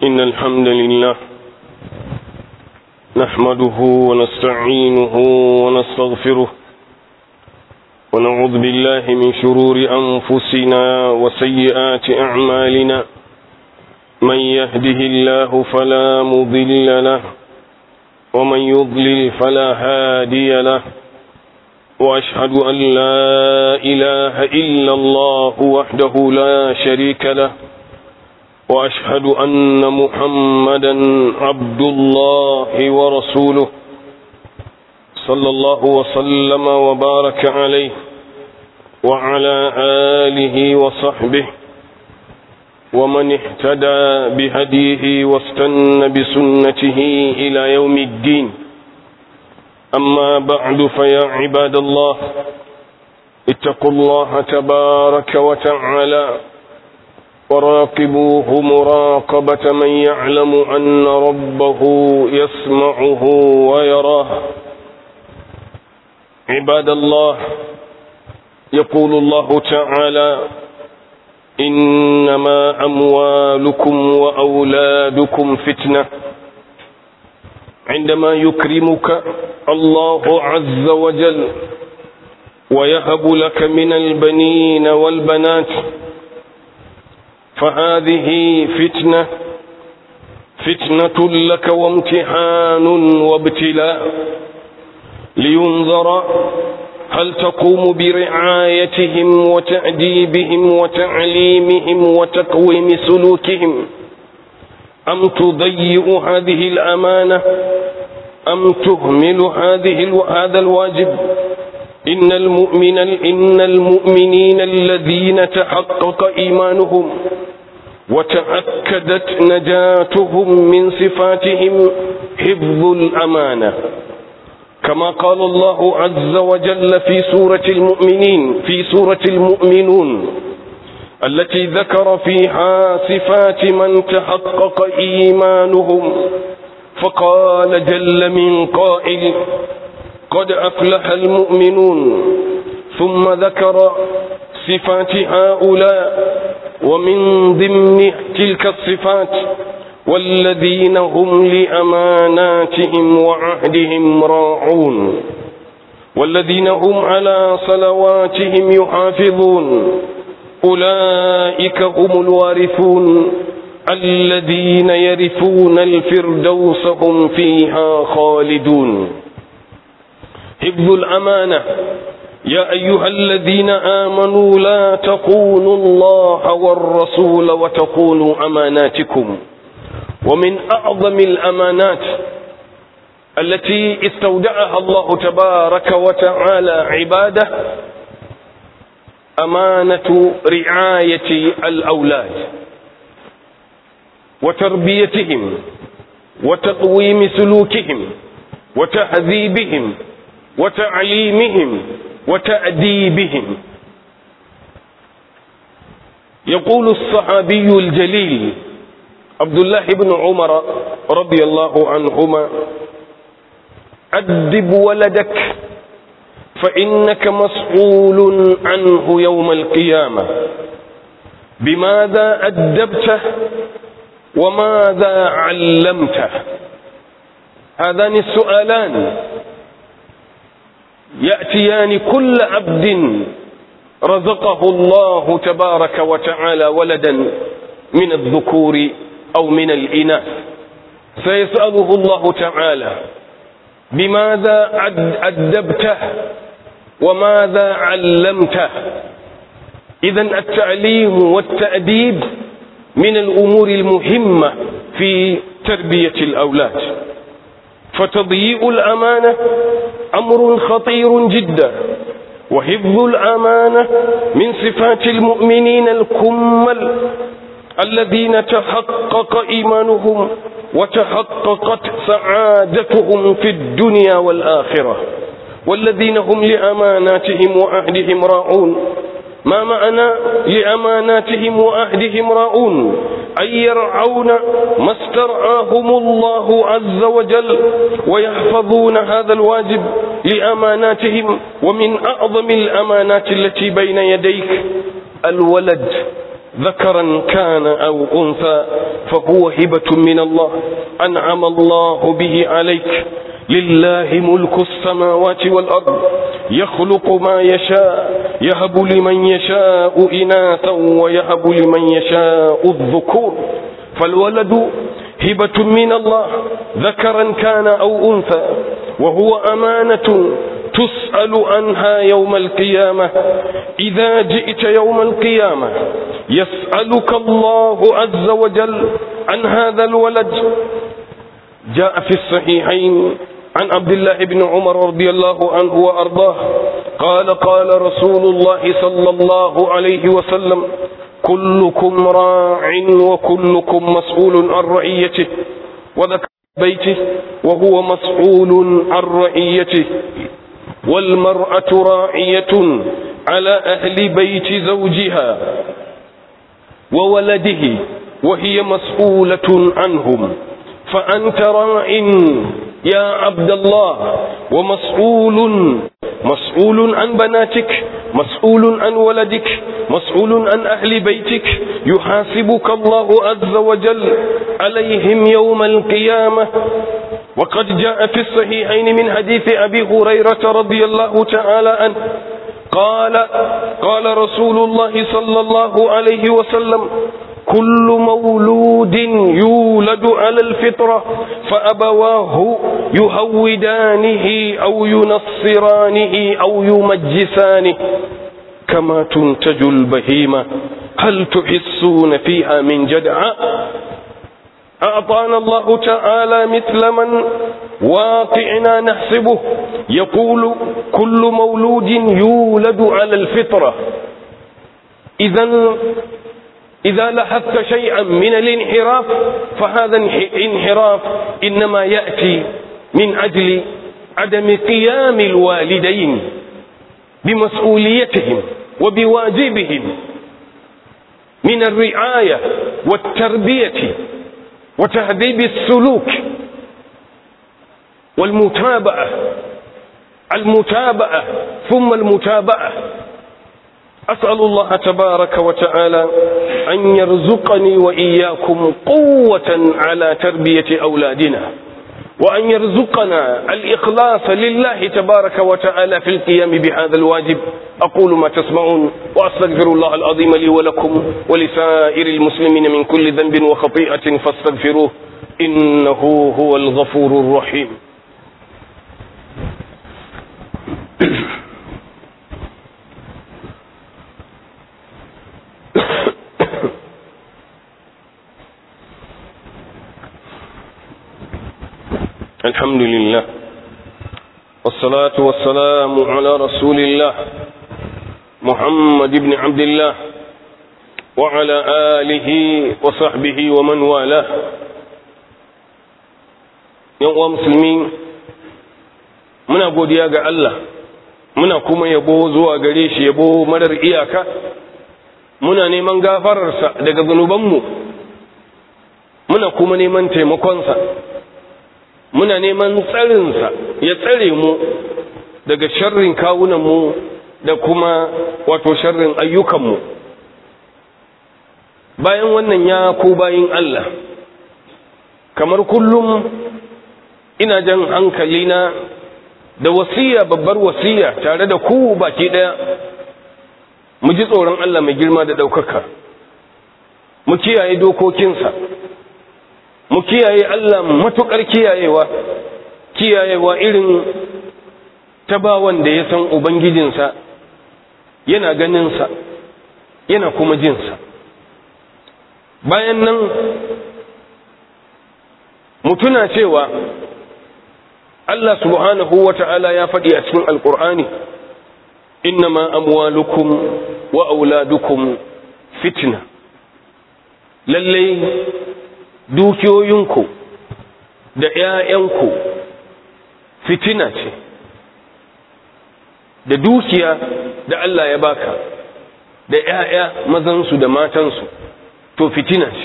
إن الحمد لله نحمده ونستعينه ونستغفره ونعوذ بالله من شرور أنفسنا وسيئات أعمالنا من يهده الله فلا مضل له ومن يضلل فلا هادي له وأشهد أن لا إله إلا الله وحده لا شريك له وأشهد أن محمدا عبد الله ورسوله صلى الله وسلم وبارك عليه وعلى آله وصحبه ومن اهتدى بهديه واستنى بسنته إلى يوم الدين أما بعد فيا عباد الله اتقوا الله تبارك وتعالى وراقبوه مراقبة من يعلم أن ربه يسمعه ويراه عباد الله يقول الله تعالى إنما أموالكم وأولادكم فتنة عندما يكرمك الله عز وجل ويهب لك من البنين والبنات فهذه فتنة فتنة لك وامتحان وابتلاء لينظر هل تقوم برعايتهم وتأديبهم وتعليمهم وتقويم سلوكهم أم تضيء هذه الأمانة أم تهمل هذه هذا الواجب إن المؤمن إن المؤمنين الذين تحقق إيمانهم وتأكدت نجاتهم من صفاتهم حفظ الأمانة كما قال الله عز وجل في سورة المؤمنين في سورة المؤمنون التي ذكر فيها صفات من تحقق إيمانهم فقال جل من قائل قد أفلح المؤمنون ثم ذكر صفات هؤلاء ومن ضمن تلك الصفات والذين هم لأماناتهم وعهدهم راعون والذين هم على صلواتهم يحافظون أولئك هم الوارثون الذين يرثون الفردوس هم فيها خالدون حفظ الأمانة يا أيها الذين آمنوا لا تخونوا الله والرسول وتخونوا أماناتكم ومن أعظم الأمانات التي استودعها الله تبارك وتعالى عباده أمانة رعاية الأولاد وتربيتهم وتقويم سلوكهم وتهذيبهم وتعليمهم وتأديبهم يقول الصحابي الجليل عبد الله بن عمر رضي الله عنهما أدب ولدك فإنك مسؤول عنه يوم القيامة بماذا أدبته وماذا علمته هذان السؤالان يأتيان كل عبد رزقه الله تبارك وتعالى ولدا من الذكور أو من الإناث فيسأله الله تعالى بماذا أدبته وماذا علمته إذا التعليم والتأديب من الأمور المهمة في تربية الأولاد فتضييء الأمانة أمر خطير جدا وحفظ الأمانة من صفات المؤمنين الكمل الذين تحقق إيمانهم وتحققت سعادتهم في الدنيا والآخرة والذين هم لأماناتهم وعهدهم راعون ما معنى لأماناتهم وعهدهم راعون أي يرعون ما استرعاهم الله عز وجل ويحفظون هذا الواجب لأماناتهم ومن أعظم الأمانات التي بين يديك الولد ذكرا كان أو أنثى فهو هبة من الله أنعم الله به عليك لله ملك السماوات والأرض يخلق ما يشاء يهب لمن يشاء إناثا ويهب لمن يشاء الذكور فالولد هبة من الله ذكرا كان أو أنثى وهو أمانة تسأل عنها يوم القيامة إذا جئت يوم القيامة يسألك الله عز وجل عن هذا الولد جاء في الصحيحين عن عبد الله بن عمر رضي الله عنه وأرضاه قال قال رسول الله صلى الله عليه وسلم كلكم راع وكلكم مسؤول عن رعيته وذكر بيته وهو مسؤول عن رعيته والمرأة راعية على أهل بيت زوجها وولده وهي مسؤولة عنهم فأنت راع يا عبد الله ومسؤول مسؤول عن بناتك مسؤول عن ولدك مسؤول عن أهل بيتك يحاسبك الله عز وجل عليهم يوم القيامة وقد جاء في الصحيحين من حديث أبي هريرة رضي الله تعالى عنه قال قال رسول الله صلى الله عليه وسلم كل مولود يولد على الفطرة فأبواه يهودانه أو ينصرانه أو يمجسانه كما تنتج البهيمة هل تحسون فيها من جدعاء أعطانا الله تعالى مثل من واقعنا نحسبه يقول كل مولود يولد على الفطرة إذا إذا لاحظت شيئا من الانحراف فهذا انحراف إنما يأتي من أجل عدم قيام الوالدين بمسؤوليتهم وبواجبهم من الرعاية والتربية وتهذيب السلوك والمتابعة المتابعة ثم المتابعة أسأل الله تبارك وتعالى أن يرزقني وإياكم قوة على تربية أولادنا وأن يرزقنا الإخلاص لله تبارك وتعالى في القيام بهذا الواجب أقول ما تسمعون وأستغفر الله العظيم لي ولكم ولسائر المسلمين من كل ذنب وخطيئة فاستغفروه إنه هو الغفور الرحيم الحمد لله والصلاة والسلام على رسول الله محمد بن عبد الله وعلى آله وصحبه ومن والاه yan musulmi muna godiya ga Allah muna kuma yabo zuwa gare shi yabo marar iyaka muna neman gafararsa daga zunubanmu muna kuma neman taimakonsa muna neman tsarinsa ya tsare mu daga sharrin kawunanmu da kuma wato sharrin ayyukanmu bayan wannan ya ko bayin Allah kamar kullum ina jan hankalina da wasiya babbar wasiya tare da ku baki daya mu ji tsoron Allah mai girma da ɗaukaka mu kiyaye dokokinsa mu kiyaye Allah matuƙar kiyayewa kiyayewa irin ta bawan da ya san ubangijinsa yana ganinsa yana kuma jinsa bayan nan mutuna cewa Allah subhanahu wa ta'ala ya faɗi a cikin alƙur'ani innama amwalukum wa auladukum fitna lallai dukiyoyinku da ‘ya'yanku fitina ce da dukiya da Allah ya baka da ‘ya'ya mazansu da matansu to fitina ce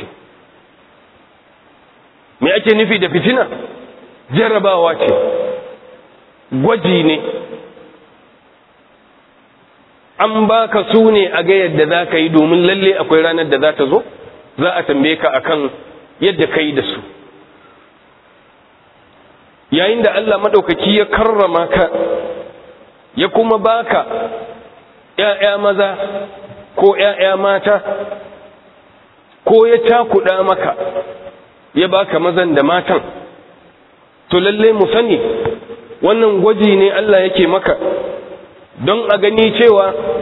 me ake nufi da fitina jarabawa ce gwaji ne an baka su ne a ga yadda za ka yi domin lalle akwai ranar da za ta zo za a tambaye ka akan yadda ka yi da su yayin da Allah maɗaukaki ya karrama ka ya kuma baka ‘ya'ya maza ko ‘ya'ya mata ko ya cakuɗa maka ya baka mazan da matan to lalle mu sani wannan gwaji ne Allah yake maka don a gani cewa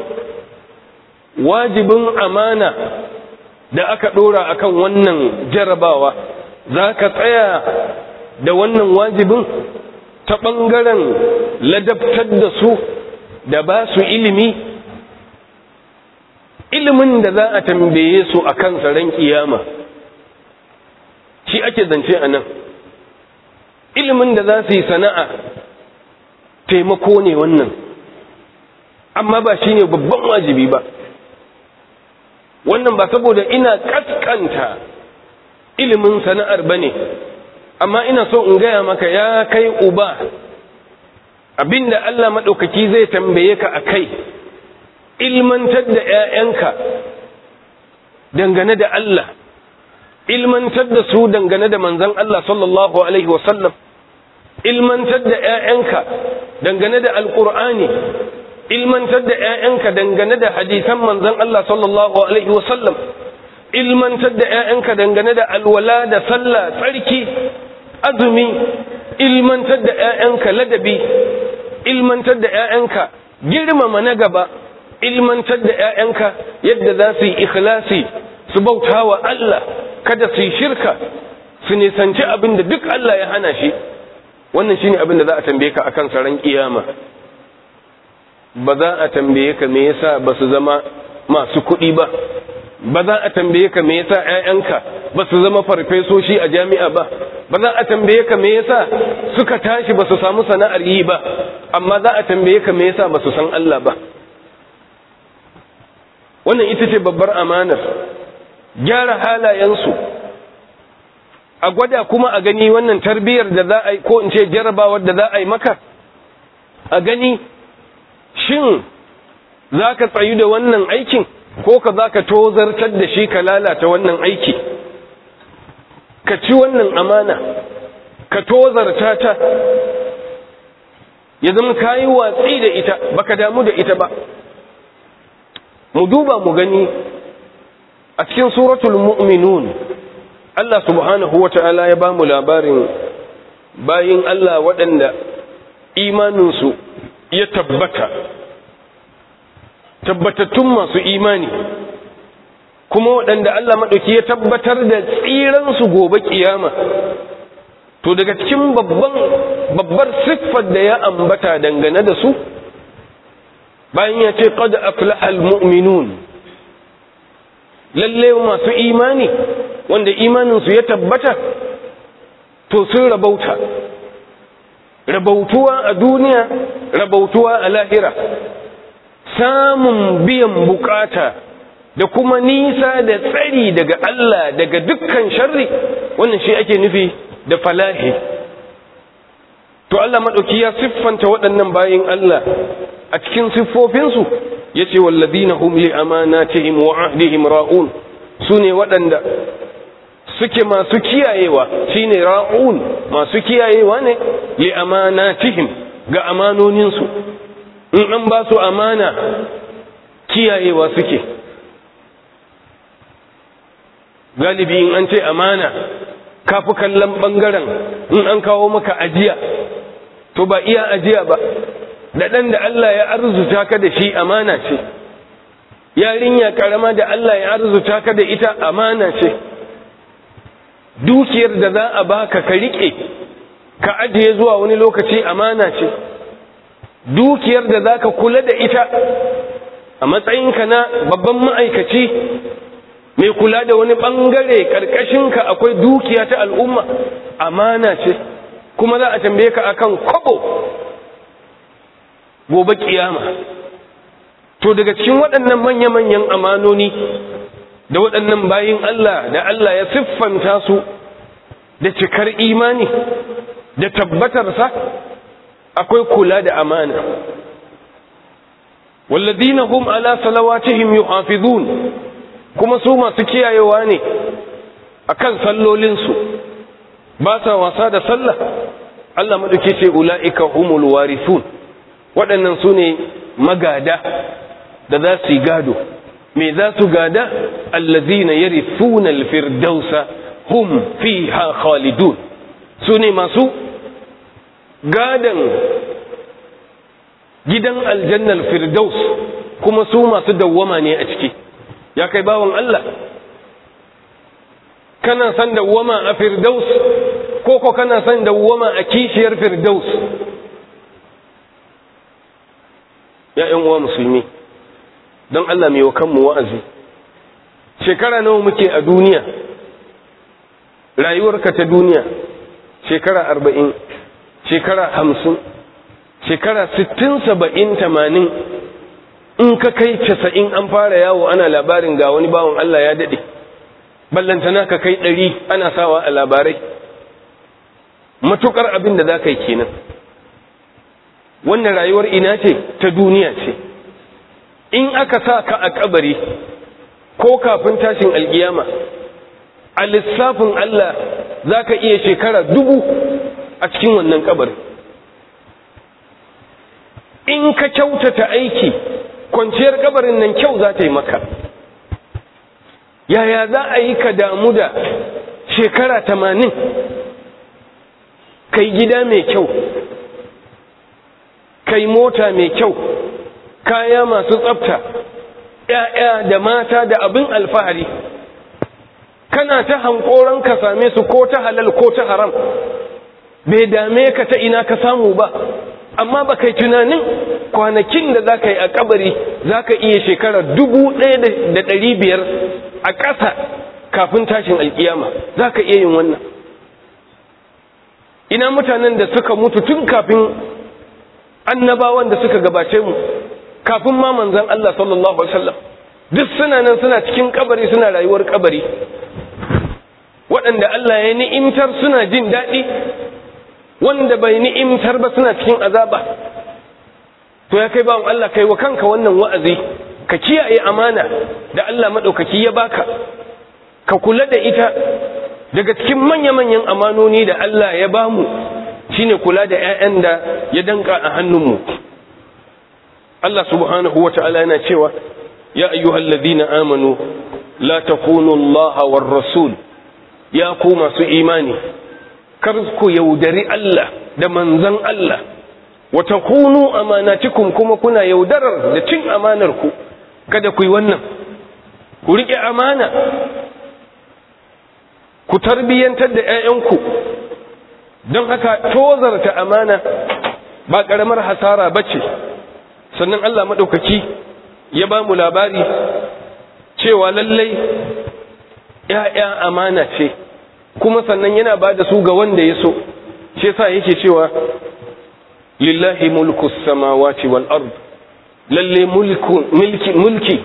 wajibin amana da aka ɗora akan wannan jarabawa za ka tsaya da wannan wajibin ta ɓangaren ladabtar da su da ba su ilimi ilimin da za a tambaye su a kan ran kiyama shi ake zance a nan ilimin da za su yi sana'a taimako ne wannan amma ba shi ne babban wajibi ba wannan ba saboda ina kaskanta ilimin sana'ar ba ne amma ina so in gaya maka ya kai uba abinda Allah maɗaukaki zai tambaye ka a kai ilmantar da ‘ya'yanka dangane da Allah ilmantar da su dangane da manzan Allah sallallahu Alaihi wasallam ilmantar da ‘ya'yanka dangane da alƙur'ani ilmantar da ‘ya'yanka dangane da hadisan manzan Allah sallallahu Alaihi wasallam ilmantar da ‘ya'yanka dangane da alwala da sallah tsarki azumi ilmantar da ‘ya'yanka ladabi ilmantar da ‘ya'yanka girmama na gaba ilmantar da ‘ya'yanka yadda za su yi ikhlasi su bauta wa Allah kada su yi shirka su nisanci abin da duk Allah ya hana shi wannan shine abin da za a tambaye ka akan saran kiyama ba za a tambaye ka me yasa ba su zama masu kuɗi ba ba za a tambaye ka me yasa ƴaƴanka ba su zama farfesoshi a jami'a ba ba za a tambaye ka me yasa suka tashi ba su samu sana'ar yi ba amma za a tambaye ka me yasa ba su san Allah ba wannan ita ce babbar amanar gyara halayensu a gwada kuma a gani wannan tarbiyyar da za a yi ko in ce jarabawar da za a yi maka a gani shin za ka tsayu da wannan aikin ko ka za ka tozartar da shi ka lalata wannan aiki ka ci wannan amana ka tozarta ta ya zama ka yi watsi da ita baka damu da ita ba mu duba mu gani a cikin suratul mu'minun Allah subhanahu wa ta'ala ya ba mu labarin bayin Allah waɗanda imaninsu ya tabbata tabbatattun masu imani kuma waɗanda Allah maɗauki ya tabbatar da tsiransu gobe ƙiyama to daga cikin babban babbar siffar da ya ambata dangane da su bayan ya ce qad aflaha almu'minun lalle masu imani wanda imaninsu ya tabbata to sun rabauta rabautuwa a duniya rabautuwa a lahira samun biyan bukata da kuma nisa da tsari daga Allah daga dukkan sharri wannan shi ake nufi da falahi to Allah maɗauki ya siffanta waɗannan bayin Allah a cikin siffofinsu ya ce walladina hum li amanatihim wa ahdihim ra'un su ne waɗanda suke masu kiyayewa shine ra'un masu kiyayewa ne li amanatihim ga amanoninsu in an ba su amana kiyayewa suke galibi in an ce amana kafi kallon bangaren in an kawo maka ajiya to ba iya ajiya ba da ɗan da Allah ya arzuta ka da shi amana ce yarinya karama da Allah ya arzuta ka da ita amana ce dukiyar da za a baka ka riƙe ka ajiye zuwa wani lokaci amana ce dukiyar da za ka kula da ita a matsayinka na babban ma'aikaci mai kula da wani ɓangare ƙarƙashinka akwai dukiya ta al'umma amana ce kuma za a tambaye ka akan kwabo gobe kiyama to daga cikin waɗannan manya-manyan amanoni da waɗannan bayin Allah da Allah ya siffanta su da cikar imani da tabbatarsa akwai kula da amana walladina hum ala salawatihim yuhafizun kuma su masu kiyayewa ne akan sallolinsu ba sa wasa da sallah Allah maɗauki ce ula'ika humul warithun waɗannan su ne magada da za su yi gado me za su gada allazina yarithuna alfirdausa hum fiha khalidun su ne masu gadan gidan aljannal firdaus kuma su masu dawwama ne a ciki ya kai bawan Allah kana san dawwama a firdaus ko ko kana san dawwama a kishiyar firdaus ya ƴan uwa musulmi don Allah mai wa kanmu wa'azi shekara nawa muke a duniya rayuwarka ta duniya shekara arba'in shekara hamsin shekara sittin saba'in tamanin in ka kai casa'in an fara yawo ana labarin ga wani bawan Allah ya daɗe ballantana ka kai ɗari ana sawa a labarai matukar abin da za ka yi kenan wannan rayuwar ina ce ta duniya ce in aka sa ka a kabari ko kafin tashin alkiyama a lissafin Allah za ka iya shekara dubu a cikin wannan kabari in ka kyautata aiki kwanciyar kabarin nan kyau za ta yi maka yaya za a yi ka damu da shekara tamanin kai gida mai kyau kai mota mai kyau kaya masu tsafta ‘ya'ya da mata da abin alfahari kana ta hankoron ka same su ko ta halal ko ta haram bai dame ka ta ina ka samu ba amma ba kai tunanin kwanakin da za ka yi a kabari za ka iya shekara dubu ɗaya da ɗari biyar a ƙasa kafin tashin alkiyama za ka iya yin wannan ina mutanen da suka mutu tun kafin annabawan da suka gabace mu kafin ma manzan Allah sallallahu alaihi wasallam duk suna nan suna cikin kabari suna rayuwar kabari waɗanda Allah ya ni'imtar suna jin daɗi wanda bai ni'imtar ba suna cikin azaba to ya kai bawan Allah kai wa kanka wannan wa'azi ka kiyaye amana da Allah maɗaukaki ya baka ka kula da ita daga cikin manya-manyan amanoni da Allah ya bamu shine kula da 'ya'yan da ya danka a hannunmu Allah subhanahu wa ta'ala yana cewa ya ayyuhal ladina amanu la takunu Allah war rasul ya ku masu imani kar ku yaudari Allah da manzan Allah wa takunu amanatikum kuma kuna yaudarar da cin amanar ku kada ku yi wannan ku rike amana ku tarbiyyantar da 'ya'yanku don haka tozarta amana ba ƙaramar hasara ba ce sannan Allah maɗaukaki ya ba mu labari cewa lallai ‘ya'ya amana ce kuma sannan yana ba da su ga wanda ya so shi sa yake cewa lillahi mulku samawati wal ard lalle mulki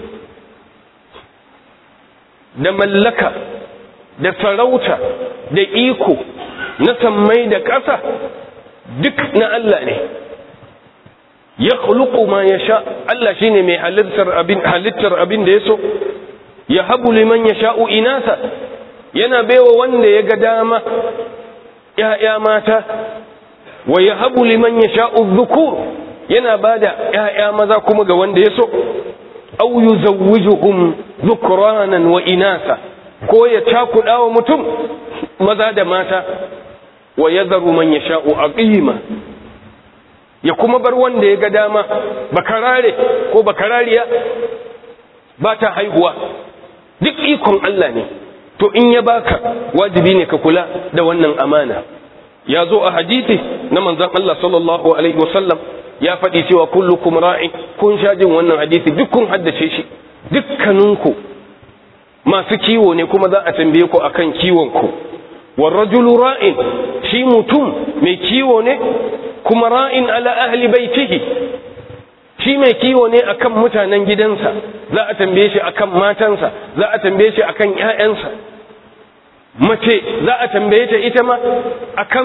da mallaka da sarauta da iko na sammai da ƙasa duk na Allah ne ya khuluqu ma yasha Allah shine mai halittar abin halittar abin da yaso ya habu liman yasha'u inasa yana baiwa wanda ya ga dama ya'ya mata wa ya habu liman yasha'u dhukur yana bada ya'ya maza kuma ga wanda yaso aw yuzawwijuhum dhukranan wa inasa ko ya cakuɗa wa mutum maza da mata wa ya zaru man ya sha'u a ƙima ya kuma bar wanda ya ga dama bakarare ko bakarariya ba ta haihuwa duk ikon Allah ne to in ya baka wajibi ne ka kula da wannan amana ya zo a hadisi na manzan Allah sallallahu alaihi wasallam ya faɗi cewa kullukum ra'in kun sha jin wannan hadisi duk kun haddace shi dukkaninku masu kiwo ne kuma za a tambaye ku akan kiwon ku warrajulu ra'in shi mutum mai kiwo ne kuma ra'in ala ahli baitihi shi mai kiwo ne akan mutanen gidansa za a tambaye shi akan matansa za a tambaye shi akan ƴaƴansa mace za a tambaye ta ita ma akan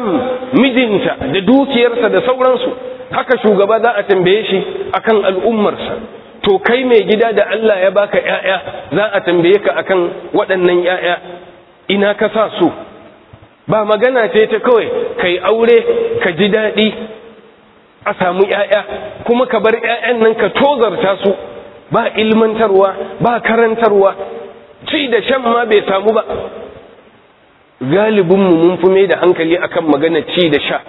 mijinta da dukiyarsa da sauransu haka shugaba za a tambaye shi akan al'ummarsa to kai mai gida da Allah ya baka ‘ya'ya za a tambaye ka akan waɗannan ‘ya'ya ina ka sa su ba magana ce ta kawai kai aure ka ji daɗi a samu ‘ya'ya kuma ka bar ‘ya'yan nan ka tozarta su ba ilmantarwa ba karantarwa ci da shan ma bai samu ba galibinmu mun fi mai da hankali akan magana ci da sha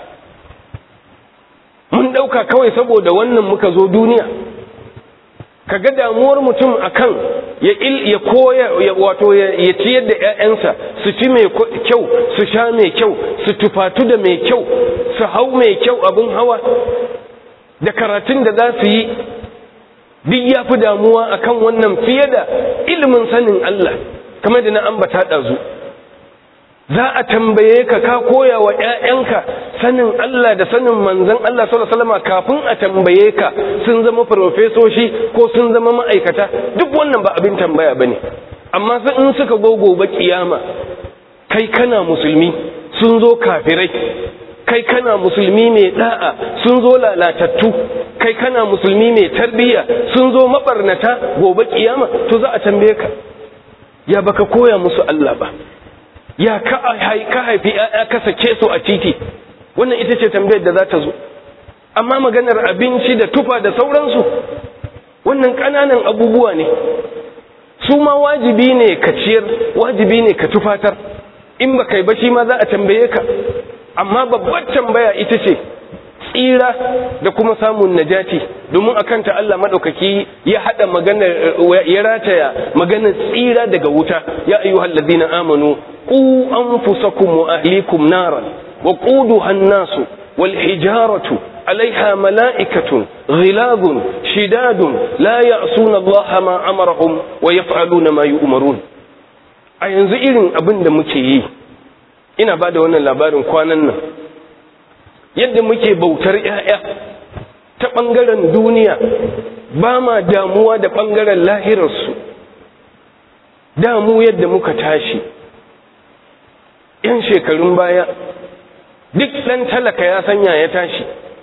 mun ɗauka kawai saboda wannan muka zo duniya ka ga damuwar mutum akan ya il ya koya wato ya ciyar da ƴaƴansa su ci mai kyau su sha mai kyau su tufatu da mai kyau su hau mai kyau abin hawa da karatun da za su yi duk ya fi damuwa akan wannan fiye da ilimin sanin Allah kamar da na ambata ɗazu za a tambaye ka ka koya wa ‘ya'yanka sanin Allah da sanin manzan Allah salama kafin a tambaye ka sun zama farfesoshi ko sun zama ma'aikata duk wannan ba abin tambaya ba ne amma in suka gogo ba kiyama kai kana musulmi sun zo kafirai kai kana musulmi mai da'a sun zo lalatattu kai kana musulmi mai tarbiyya sun zo mabarnata gobe kiyama to za a tambaye ka ya baka koya musu Allah ba ya ka haifi ya ka sake su a titi wannan ita ce tambayar da za ta zo amma maganar abinci da tufa da sauransu wannan ƙananan abubuwa ne su ma wajibi ne ka ciyar wajibi ne ka tufatar in ba kai ba shi ma za a tambaye ka amma babbar tambaya ita ce tsira da kuma samun najati domin akan ta Allah madaukaki ya hada maganar ya rataya maganar tsira daga wuta ya ayyuhal ladina amanu qu anfusakum wa ahlikum naran wa quduha an-nasu wal hijaratu عليها ملائكة غلاظ شداد لا يعصون الله ما أمرهم ويفعلون ما يؤمرون a yanzu irin abin da muke yi ina ba da wannan labarin kwanan nan yadda muke bautar 'ya'ya ta ɓangaren duniya ba ma damuwa da ɓangaren lahirarsu damu yadda muka tashi ‘yan shekarun baya duk ɗan talaka ya sanya ya tashi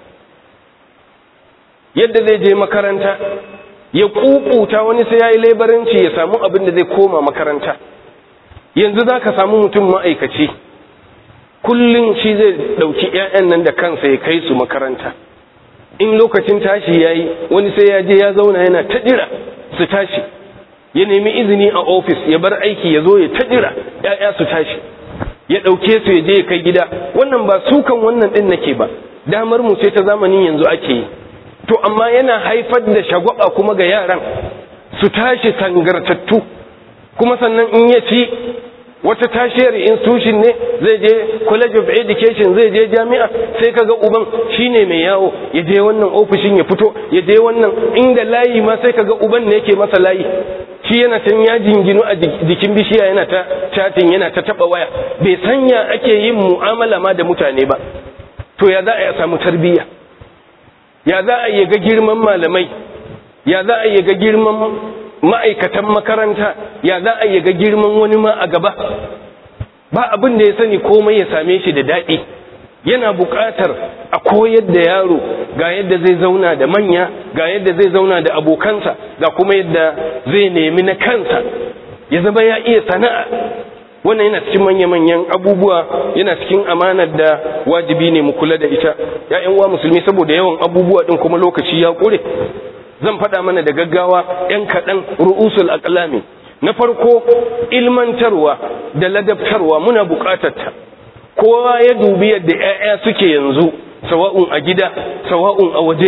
yadda zai je makaranta ya kukuta wani sai ya yi laibaranci ya samu abin da zai koma makaranta yanzu za ka samu mutum ma'aikaci kullum shi zai ɗauki 'ya'yan nan da kansa ya kai su makaranta in lokacin tashi ya yi wani sai ya je ya zauna yana ta jira su tashi ya nemi izini a ofis ya bar aiki ya zo ya ta jira 'ya'ya su tashi ya ɗauke su ya je ya kai gida wannan ba sukan wannan ɗin nake ba damar mu ce ta zamanin yanzu ake yi to amma yana haifar da shagwaba kuma ga yaran su tashi sangartattu kuma sannan in ya ci wata tashiyar institution ne zai je college of education zai je jami'a sai kaga uban shine mai yawo ya je wannan ofishin ya fito ya je wannan inda layi ma sai kaga uban ne yake masa layi shi yana can ya jinginu a jikin bishiya yana ta chatting yana ta taba waya bai sanya ake yin mu'amala ma da mutane ba to ya za a samu tarbiyya ya za a yi ga girman malamai ya za a yi ga girman ma'aikatan makaranta ya za a yi ga girman wani ma a gaba ba abin da ya sani komai ya same shi da daɗi yana buƙatar a koyar da yaro ga yadda zai zauna da manya ga yadda zai zauna da abokansa ga kuma yadda zai nemi na kansa ya zama ya iya sana'a wannan yana cikin manya-manyan abubuwa yana cikin amanar da wajibi ne mu kula da ita ya'yan wa musulmi saboda yawan abubuwa din kuma lokaci ya kure zan faɗa mana da gaggawa yan kaɗan ru'usul aqlami na farko ilmantarwa da ladabtarwa muna buƙatar ta kowa ya dubi yadda 'ya'ya suke yanzu sawa'un a gida sawa'un a waje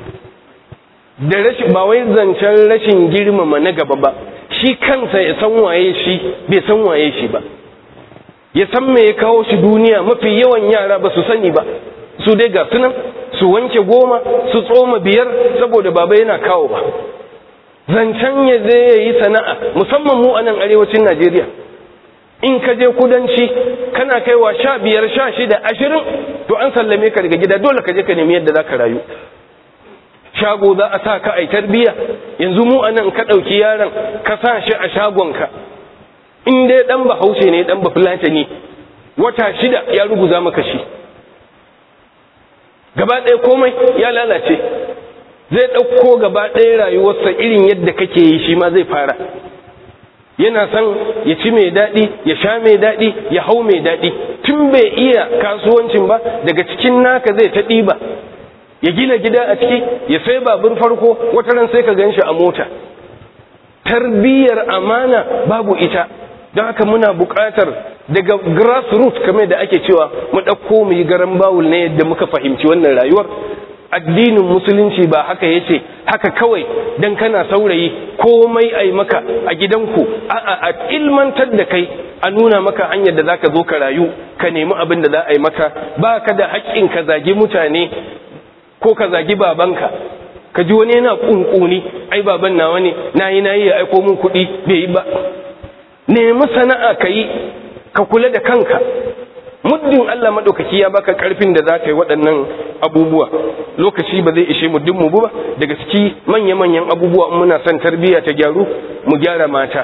da rashin ba wai zancen rashin girmama na gaba ba shi kansa ya san waye shi bai san waye shi ba ya san me ya kawo shi duniya mafi yawan yara ba su sani ba su dai ga sunan su wanke goma su tsoma biyar saboda baba yana kawo ba zancen ya zai ya yi sana'a musamman mu a nan arewacin najeriya in ka je kudanci kana kaiwa sha biyar sha shida ashirin to an sallame ka daga gida dole ka je ka nemi yadda za ka rayu shago za a sa ka a tarbiya yanzu mu a nan ka ɗauki yaron ka sa shi a shagonka in dai ɗan bahaushe ne ɗan bafulata ne wata shida ya ruguza maka shi gaba ɗaya komai ya lalace zai ɗauko gaba ɗaya rayuwarsa irin yadda kake yi shi ma zai fara yana son ya ci mai daɗi ya sha mai daɗi ya hau mai daɗi tun bai iya kasuwancin ba daga cikin naka zai ta ɗiba ya gina gida a ciki ya sai babur farko wata ran sai ka gan shi a mota tarbiyyar amana babu ita don haka muna buƙatar daga grassroots kamar da ake cewa mu ɗauko mu yi garan bawul na yadda muka fahimci wannan rayuwar addinin musulunci ba haka yace haka kawai dan kana saurayi komai ai maka a gidanku a'a a ilmantar da kai a nuna maka hanyar da zaka zo ka rayu ka nemi abin da za a yi maka ba ka da haƙƙin ka zagi mutane ko ka zagi babanka ka ji wani yana kunkuni ai baban nawa ne nayi nayi ya aiko min kuɗi bai yi ba nemi sana'a ka yi ka kula da kanka muddin Allah maɗaukaki ya baka ƙarfin da za ka yi waɗannan abubuwa lokaci ba zai ishe mu mu ba daga ciki manya-manyan abubuwa muna son tarbiyya ta gyaru mu gyara mata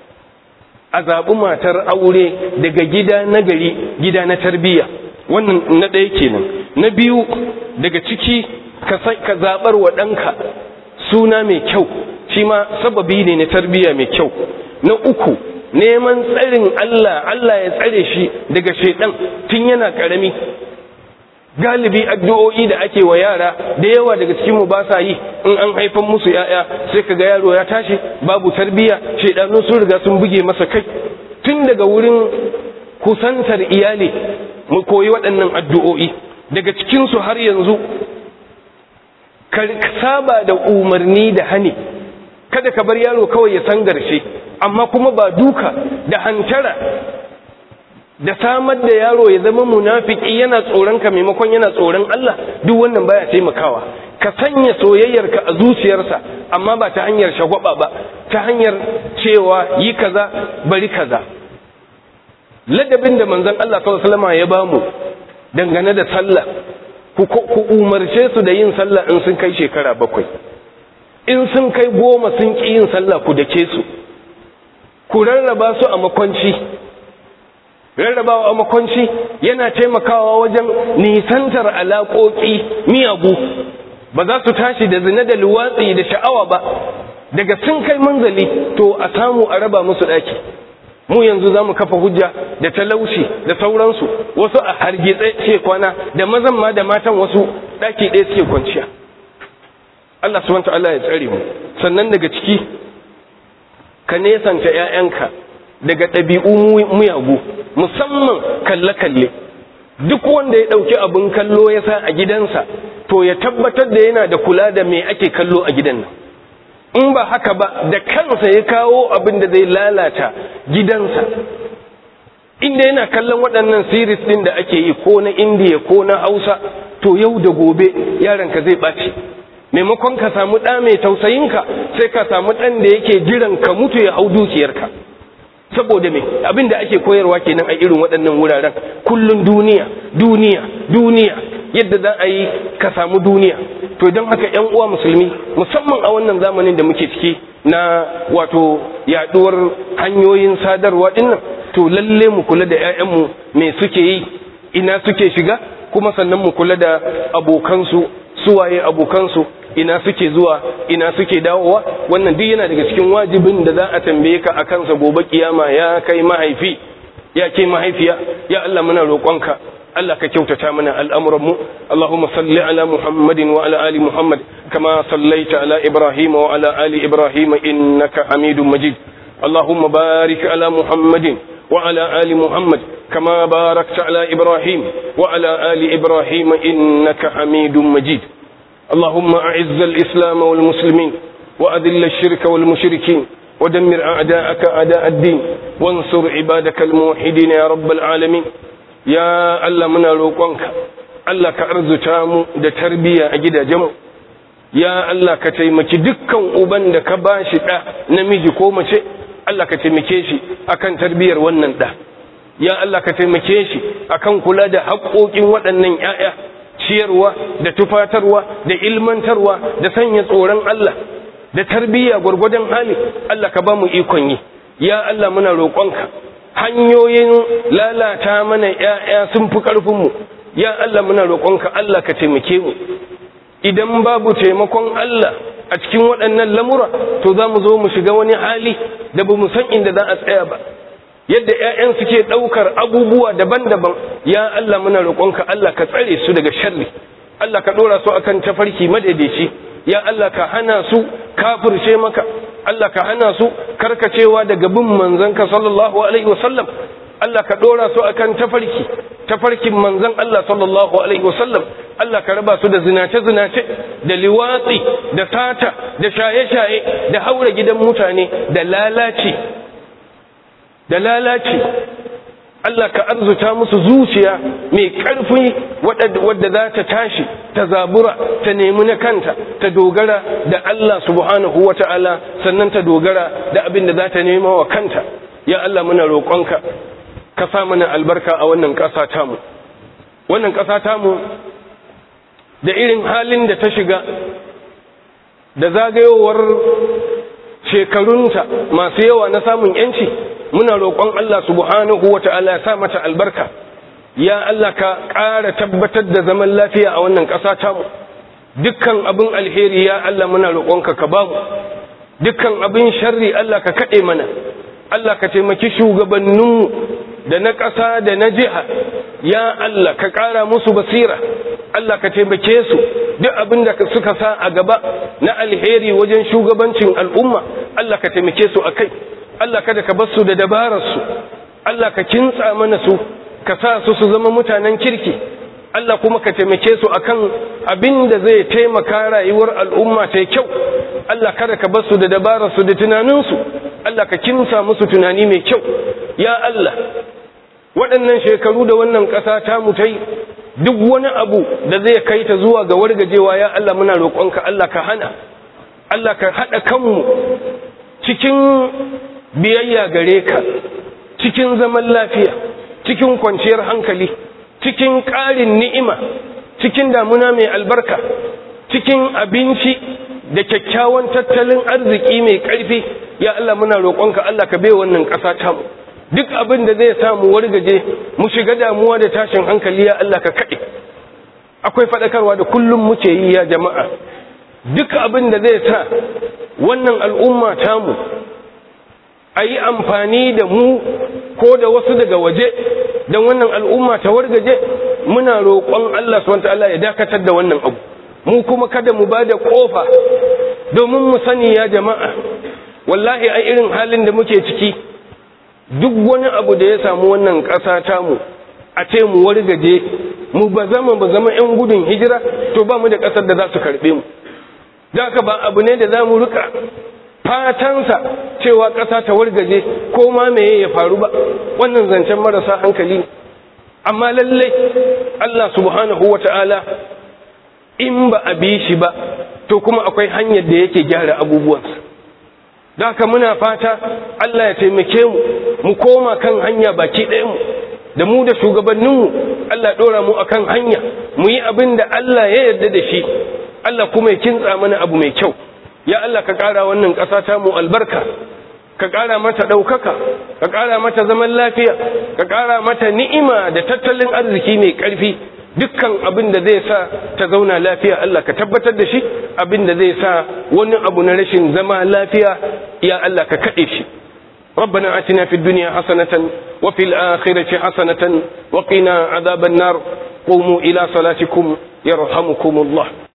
a zaɓi matar aure daga gida na gari gida na tarbiyya wannan na ɗaya kenan na biyu daga ciki ka zaɓar wa ɗanka suna mai kyau shi ma sababi ne na tarbiyya mai kyau na uku neman tsarin Allah Allah ya tsare shi daga shaidan tun yana karami galibi addu'o'i da ake wa yara da yawa daga cikin mu ba sa yi in an haifan musu yaya sai kaga yaro ya tashi babu tarbiya shaidanu sun riga sun buge masa kai tun daga wurin kusantar iyali mu koyi waɗannan addu'o'i daga cikin su har yanzu ka saba da umarni da hani kada ka bar yaro kawai ya sangarce amma kuma ba duka da hantara da samar da yaro ya zama munafiki yana tsoron ka maimakon yana tsoron Allah duk wannan baya taimakawa ka sanya soyayyarka a zuciyarsa amma ba ta hanyar shagwaba ba ta hanyar cewa yi kaza bari kaza ladabin da manzon Allah sallallahu alaihi wasallam ya bamu dangane da sallah ku umarce su da yin sallah in sun kai shekara bakwai in sun kai goma sun ƙi yin sallah ku dake su ku rarraba su a makwanci rarrabawa a makwanci yana taimakawa wajen nisantar alaƙoƙi miyagu ba za su tashi da zina da luwatsi da sha'awa ba daga sun kai manzali to a samu a raba musu ɗaki mu yanzu za mu kafa hujja da talauci da sauransu wasu a hargitse ce kwana da mazan ma da matan wasu ɗaki ɗaya suke kwanciya Allah subhanahu wa ta'ala ya tsare mu sannan daga ciki ka nesanta ‘ya'yanka daga ɗabi'u muyagu musamman kalle-kalle duk wanda ya ɗauki abin kallo ya sa a gidansa to ya tabbatar da yana da kula da me ake kallo a gidan nan in ba haka ba da kansa ya kawo abin da zai lalata gidansa inda yana kallon waɗannan series ɗin da ake yi ko na indiya ko na hausa to yau da gobe yaranka zai ɓaci maimakon ka samu ɗa mai tausayinka sai ka samu ɗan da yake jiran ka mutu ya hau dukiyarka saboda me abin da ake koyarwa kenan a irin waɗannan wuraren kullun duniya duniya duniya yadda za a yi ka samu duniya to don haka yan uwa musulmi musamman a wannan zamanin da muke ciki na wato yaduwar hanyoyin sadarwa dinnan to lalle mu kula da 'ya'yanmu me suke yi ina suke shiga kuma sannan mu kula da abokansu suwaye abokansu ina suke zuwa ina suke dawowa wannan duk yana daga cikin wajibin da za a tambaye ka a kansa gobe kiyama ya kai mahaifi ya ke mahaifiya ya Allah muna roƙonka Allah ka kyautata mana al'amuranmu Allahumma salli ala Muhammadin wa ala ali Muhammad kama sallaita ala Ibrahim wa ala ali Ibrahim innaka Hamidum Majid Allahumma barik ala Muhammadin wa ala ali Muhammad kama barakta ala Ibrahim wa ala ali Ibrahim innaka Hamidum Majid اللهم أعز الإسلام والمسلمين وأذل الشرك والمشركين ودمر أعداءك أعداء الدين وانصر عبادك الموحدين يا رب العالمين يا الله من روقنك الله كأرز تامو da tarbiya a gidajenmu ya Allah ka taimaki dukkan uban da ka bashi ɗa namiji ko mace Allah ka taimake shi akan tarbiyar wannan ɗa ya Allah ka taimake shi akan kula da haƙoƙin waɗannan ‘ya'ya ciyarwa da tufatarwa da ilmantarwa da sanya tsoron Allah da tarbiyya gwargwadon hali Allah ka ba mu ikon yi ya Allah muna roƙonka hanyoyin lalata mana ‘ya'ya sun fi ƙarfinmu ya Allah muna roƙonka Allah ka taimake mu idan babu taimakon Allah a cikin waɗannan lamura to za mu zo mu shiga wani hali da ba mu san inda za a tsaya ba yadda 'ya'yan suke ɗaukar abubuwa daban-daban ya Allah muna roƙonka Allah ka tsare su daga sharri Allah ka ɗora su akan tafarki madaidaici ya Allah ka hana su kafirce maka Allah ka hana su karkacewa daga bin manzanka sallallahu alaihi wasallam Allah ka ɗora su akan tafarki tafarkin manzan Allah sallallahu alaihi wasallam Allah ka raba su da zinace-zinace da liwatsi da sata da shaye-shaye da haura gidan mutane da lalace da lalace Allah ka arzuta musu zuciya mai ƙarfi wadda za ta tashi ta zabura ta nemi na kanta ta dogara da Allah subhanahu wa ta'ala sannan ta dogara da abin da za ta nema wa kanta ya Allah muna roƙonka ka sa mana albarka a wannan ƙasa tamu wannan ƙasa tamu da irin halin da ta shiga da zagayowar shekarunta masu yawa na samun yanci muna roƙon Allah subhanahu wa ta'ala ya sa mata albarka ya Allah ka ƙara tabbatar da zaman lafiya a wannan ƙasa tamu dukkan abin alheri ya Allah muna roƙonka ka bamu dukkan abin sharri Allah ka kaɗe mana Allah ka taimaki shugabanninmu da na ƙasa da na jiha ya Allah ka ƙara musu basira Allah ka taimake su duk abin da suka sa a gaba na alheri wajen shugabancin al'umma Allah ka taimake su a kai Allah kada ka bar su da dabararsu Allah ka kintsa mana su ka sa su su zama mutanen kirki Allah kuma ka taimake su akan abin da zai taimaka rayuwar al'umma ta kyau Allah kada ka bar su da dabararsu da tunaninsu Allah ka kinsa musu tunani mai kyau ya Allah waɗannan shekaru da wannan ƙasa ta mutai duk wani abu da zai kai ta zuwa ga wargajewa ya Allah muna roƙonka Allah ka hana Allah ka haɗa kanmu cikin biyayya gare ka cikin zaman lafiya cikin kwanciyar hankali cikin ƙarin ni'ima cikin damuna mai albarka cikin abinci da kyakkyawan tattalin arziki mai ƙarfi ya Allah muna roƙonka Allah ka bai wannan ƙasa tamu duk abin da zai samu wargaje mu shiga damuwa da tashin hankali ya Allah ka kaɗe akwai faɗakarwa da kullum muke yi ya jama'a duk abin da zai sa wannan al'umma tamu a yi amfani da mu ko da wasu daga waje don wannan al'umma ta wargaje muna roƙon Allah SWT ya dakatar da wannan abu mu kuma kada mu ba da ƙofa domin mu sani ya jama'a wallahi a irin halin da muke ciki duk wani abu da ya samu wannan ƙasa tamu a ce mu wargaje mu ba zama ba zama 'yan gudun hijira to ba mu da ƙasar da za su karɓe mu da ba abu ne da za mu rika fatansa cewa ƙasa ta wargaje ko ma meye ya faru ba wannan zancen marasa hankali ne amma lallai Allah subhanahu wa ta'ala in ba a bi shi ba to kuma akwai hanyar da yake gyara abubuwansa da haka muna fata Allah ya taimake mu mu koma kan hanya baki ɗaya mu da mu da shugabanninmu Allah ɗora mu akan hanya mu yi abin da Allah ya yarda da shi Allah kuma ya kintsa mana abu mai kyau ya Allah ka ƙara wannan ƙasa ta mu albarka ka ƙara mata ɗaukaka ka ƙara mata zaman lafiya ka ƙara mata ni'ima da tattalin arziki mai ƙarfi dukkan abin da zai sa ta zauna lafiya Allah ka tabbatar da shi abin da zai sa wani abu na rashin zama lafiya ya Allah ka kaɗe shi ربنا آتنا في الدنيا حسنة وفي الآخرة حسنة وقنا عذاب النار قوموا إلى صلاتكم يرحمكم الله